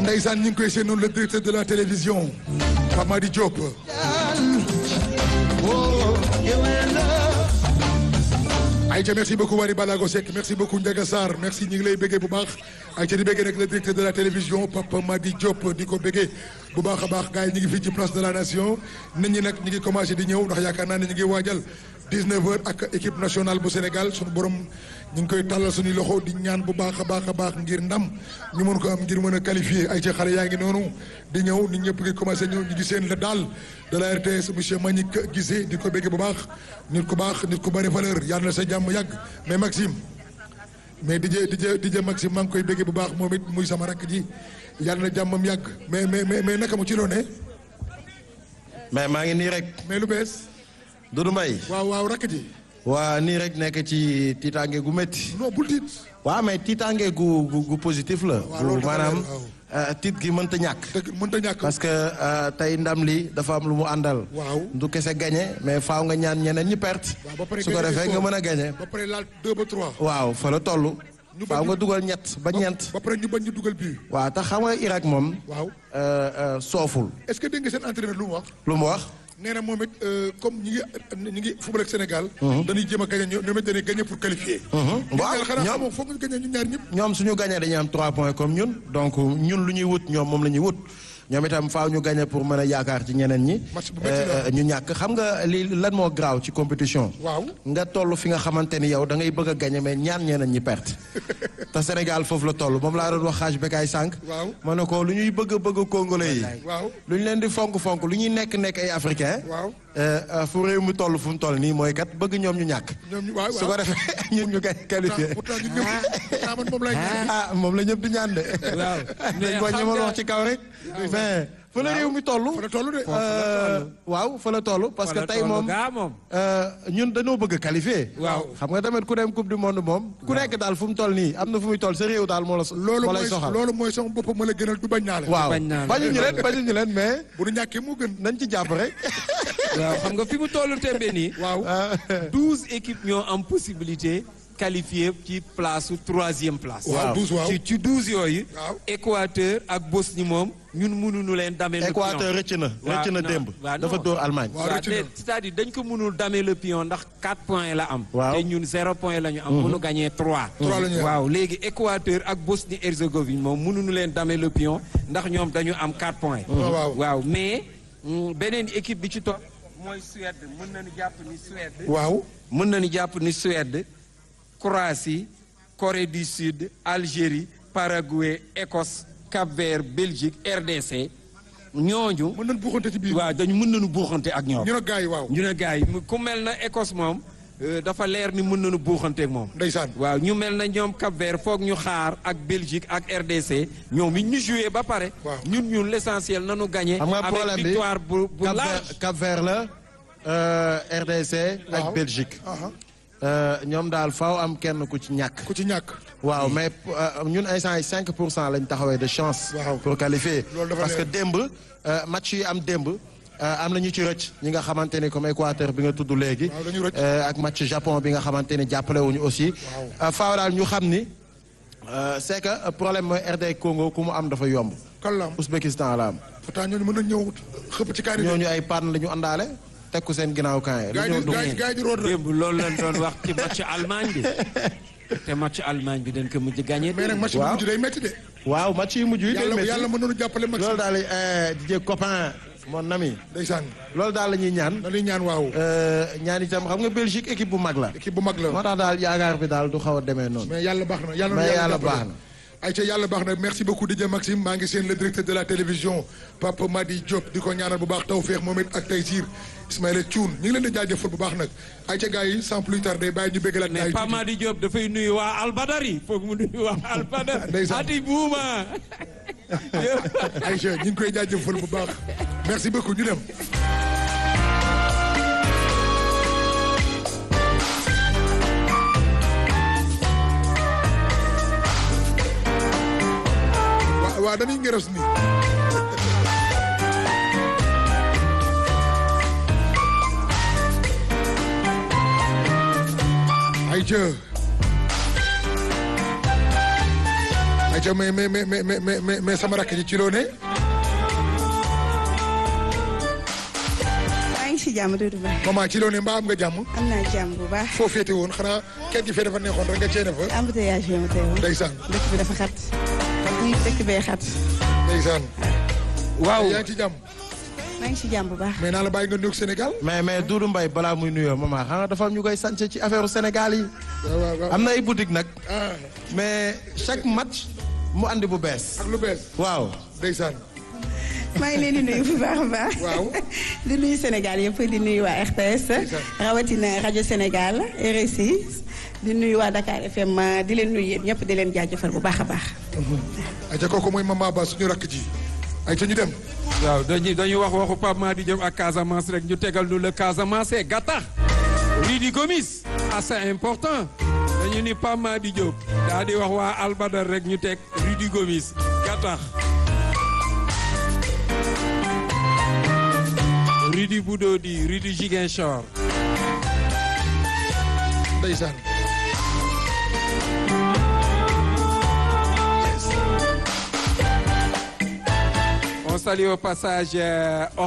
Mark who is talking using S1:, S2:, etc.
S1: Ndeysaan ñu ngi koy seen noonu le directeur de la télévision Pape Madi Diop Aïcha merci beaucoup Wari Balago Seck merci beaucoup Ndiaga Sarr merci ñu ngi lay béggee bu baax Aïcha di béggee nag le directeur de la télévision Pape Madi Diop di ko béggee bu baax a baax gars yi ñu ngi fii ci place de la nation nit ñi nag ñu ngi commencé di ñëw ndax yaakaar naa ne ñu ngi waajal 19 heures ak équipe nationale bu Sénégal suñu borom ñu ngi koy tàllal suñuy loxo di ñaan bu baax a baax a baax ngir ndam ñu mën ko am ngir mën a qualifier ay ca xale yaa ngi noonu di ñëw nit ñëpp ngi commencé ñëw ñu ngi seen la daal de la RTS monsieur Manick Guissé di ko béggee bu baax nit ku baax nit ku bari valeur yàlla na sa jàmm yàgg mais Maxime mais DJ DJ DJ Maxime maa ngi koy béggee bu baax moom it muy sama rakk ji yàlla na jàmmam yàgg mais mais mais mais naka mu ci loone
S2: mais maa ngi nii rek
S1: mais lu bees
S2: Doudou Mbaye
S1: waaw waaw rakk ji
S2: waa nii rek nekk ci tiitaange gu métti
S1: non bul tiit
S2: waaw mais tiitaange gu gu gu positif la
S1: waaw loolu
S2: gu
S1: dafa
S2: maanaam
S1: leer, waaw.
S2: euh, tiit gi mënta ñàkk
S1: dëgg mënta ñàkk
S2: parce que euh, tey ndam li dafa am lu mu àndal
S1: Waaw.
S2: du kese gagné mais faaw nga ñaan ñeneen ñi perte
S1: waaw ba pare
S2: su ko
S1: gagné
S2: defee nga
S1: score.
S2: mën a gagné
S1: ba pare laal deux ba trois
S2: waaw fa la toll
S1: Ñu
S2: faaw
S1: bañ-
S2: nga dugal ñett ba ñeent
S1: ba pare ñu bañ ñu dugal bii
S2: waaw tax xam nga Irak moom
S1: waaw
S2: euh, euh, sooful
S1: est-ce que dégg nga seen entraîneur lu mu wax
S2: lu mu wax
S1: nee na moom it euh, comme ñi ngi ñi ngi football ak Sénégal dañuy jéem a gagné ñoom ñoom it dañuy gagné pour qualifier ñun
S2: waaw,
S1: ñaar xanaa
S2: ñoom-
S1: xamoo foog ñu gagné ñun ñaar ñëpp
S2: ñoom suñu gagné dañuy am 3 points comme ñun donc ñun lu ñuy wut ñoom moom la ñuy wut ñoom itam faaw ñu gagné pour mën a yaakaar ci ñeneen ñi.
S1: Match bu métti la.
S2: Euh, ñu ñàkk xam nga li lan moo graaw ci compétition.
S1: waaw
S2: nga toll fi nga xamante ni yow da ngay bëgg a gagné mais ñaan ñeneen ñi perte. te Sénégal foofu la toll moom laa doon wax xaaj bekaay sànq.
S1: Waaw.
S2: ma ne ko lu ñuy bëgg a bëgg a congolais yi.
S1: waaw
S2: lu ñu leen di fonk fonk lu ñuy nekk nekk ay africain.
S1: waaw
S2: Euh, euh, fu réew mi toll fu mu toll nii mooy kat bëgg ñoom ñu ñàkk.
S1: ñoom ñu waaw
S2: su ko
S1: waaw
S2: defee ñun ñu gagné qualifié.
S1: pourtant ñun ñëpp pourtant man moom lay ñaan
S2: ah moom la ñëpp di ñaan de.
S3: Waaw. Mais
S2: dañ ko
S3: xam
S2: ñëmal
S3: nga-
S2: wax ci kaw rek. mais fa la réew mi toll.
S1: fa la toll de
S2: Euh, waaw fa la toll parce que
S3: Wala
S2: tey
S3: toolu
S2: moom
S3: gaa moom.
S2: euh, ñun dañoo bëgg a qualifier.
S3: Waaw.
S2: xam nga tamit ku dem coupe du monde moom. ku nekk daal fu mu toll nii am na fu muy toll sa réew daal moo la.
S1: loolu
S2: moo lay
S1: mooy
S2: soxal
S1: loolu mooy sama bopp ma la gënal du bañ naa la
S2: waaw
S3: bañ naa la.
S2: bañuñu leen bañuñu leen mais
S1: bu nu ñàkkee moo gën
S2: nañ ci jàpp rek.
S3: waaw xam nga fi mu tollu tembe nii.
S1: waaw
S3: douze équipes ñoo am possibilité qualifier ci place su troisième place.
S1: waaw douze waaw
S3: ci ci douze yooyu.
S1: Waaw.
S3: Équateur ak Bosnie moom ñun mënuñu leen damee le pion.
S2: Équateur rëcc na
S3: Waaw,
S2: rëcc na
S3: non,
S2: démb.
S3: waaw,
S2: dafa
S3: non.
S2: dóor Allemagne.
S1: Waaw,
S3: waaw
S1: rëcc na.
S3: te- c'est-à-dire dañ ko mënul damer le pion ndax 4 points la am.
S2: Waaw.
S3: te ñun 0 point la ñu am. bu ñu gagné 3.
S1: Trois la ñu am.
S3: waaw léegi Équateur ak Bosnie Herzégovine moom mënuñu leen damer le pion ndax ñoom dañu am 4 points.
S1: waaw.
S3: waaw mais mm, beneen équipe bi ci topp mooy Suède mën nañu jàpp ni Suède.
S1: waaw
S3: mën nañu jàpp ni Suède Croatie Corée du Sud Algérie Paraguay Écosse Cap-Vert Belgique RDC ñooñu.
S1: mën nañ buuxante ci biir
S3: waaw dañu mën nañu buuxante ak ñoom.
S1: ñu ne gars yi waaw
S3: ñu ne gars yi mu- ku mel na Écosse moom euh, dafa leer ni mën nañu buuxanteeg moom.
S1: ndeysaan
S3: waaw ñu mel na ñoom Cap Vert foog ñu xaar ak Belgique ak RDC ñoom it ñu joué ba pare.
S1: Waaw.
S3: ñun ñun l' essentiel nañu gagné.
S2: xam nga
S3: avec
S2: problème bi
S3: victoire bu bu
S2: Cap
S3: large.
S2: Vert Cap Vert la euh, RDC
S1: Waaw.
S2: ak Belgique.
S1: aha
S2: Euh, ñoom daal faaw am kenn ku ci ñàkk.
S1: ku ci ñàkk
S2: waaw mais euh, ñun instant yi 5 pour cent lañ taxawee de chance.
S1: Waaw.
S2: pour qualifier.
S1: Loolu dafa
S2: parce que
S1: leer.
S2: démb euh, match yi am démb euh, am na ñu ci rëcc ñi nga xamante ni comme Équateur bi nga tudd léegi.
S1: Waaw, dañu rëcc.
S2: euh, ak match Japon bi nga xamante ni jàppale wuñu aussi. Euh, faaw daal ñu xam ni euh, c'est que euh, problème mooy RD Congo ku mu am dafa yomb.
S1: kan la am
S2: Ouzbékistan la am.
S1: pourtant ñooñu mën nañ ñëw xëpp ci kaani
S2: ñooñu ay panne la ñu àndaale teg ko seen ginnaaw camp yi.
S1: gars yi di gars yi gars yi di root rek
S3: démb loolu lañ doon wax ci match Allemagne bi te match Allemagne bi dañ ko mujj gagné.
S1: mais nag match bu
S2: Waaw.
S1: mujj day métti de
S2: waaw match yi mujj yi. day
S1: yàlla
S2: métti.
S1: yàlla mën nañu jàppale match
S2: loolu daal di copain mon ami
S1: ndeysaan
S2: loolu daal la ñuy ñaan
S1: na ñuy ñaan waaw
S2: euh, ñaan itam xam nga Belgique équipe bu mag la
S1: équipe bu mag la
S2: moo tax daal yaakaar bi daal du xaw a demee noonu
S1: mais yàlla baax na yàlla na
S2: Mais yàlla
S1: jàppale.
S2: baax na.
S1: ayca yàlla baax na merci beaucoup DJ Maxime maa ngi seen le directeur de la télévision Papa Madi Diop di ko ñaanal bu baax tawféex moom it ak Taysir Ismaïla Thioune ñu ngi leen di jaajëfal bu baax nag ayca gars yi sans plus tarder bàyyi ñu béggalaat gars
S3: mais
S1: yi
S3: Pa
S1: tuuti.
S3: Madi Diop dafay nuyu waa Albadari foog mu nuyu waa Albadari.
S1: Ndeysaan.
S3: ati buuma.
S1: Aïcha ñu ngi koy jaajëfal bu baax merci beaucoup ñu dem. waa waa dañuy ngeros nii. Aïcha. ayca mais mais mais mais mais mais mais sama rakk ji ci loo ne.
S4: maa ngi si jàmm Doudou Ba.
S1: maman ci loo ne mbaa am nga jàmm.
S4: am naa jàmm bu baax.
S1: foo féete woon xanaa kenn gi fee dafa neexoon rek nga cee ne fa.
S4: embouteillage bi ma teewoon.
S1: ndeysaan
S4: dëkk bi dafa xat. dëkk bee xat.
S1: ndeysaan.
S3: waaw
S1: yaa ngi ci jàmm.
S4: maa ngi si jàmm bu baax.
S1: mais naa la bàyyi nga nuyoog Sénégal.
S2: mais mais Doudou Mbaye balaa muy nuyoo maman xam nga dafa am ñu koy sànce ci affaire Sénégal yi.
S1: waaw waaw waaw.
S2: am na ay boutique nag.
S1: ah
S2: mais chaque match mu andi bu bees.
S1: ak lu bees.
S2: waaw.
S1: ndeysaan.
S4: maa ngi leen di nuyu bu baax a baax.
S1: Waaw.
S4: di nuyu Sénégal yëpp di nuyu waa RTS. rawatina rajo Sénégal RSI. di nuyu waa Dakar FM di leen nuyu yéen ñëpp di leen jaajëfal bu baax a baax.
S1: ayca kooku mooy maman Ba suñu rakk ji. ayca ñu dem.
S3: waaw dañuy dañuy wax waxu Pape Madi Diop ak Casamance rek ñu tegal nu le Casamance gattax Rudy Gomis assez important dañu ni Pape Madi Diop daa di wax waa Albadar rek ñu teg Rudy Gomis gattax Rudy Boudodi Rudy Ziguinchor
S1: ndeysaan.
S3: on salue au passage euh,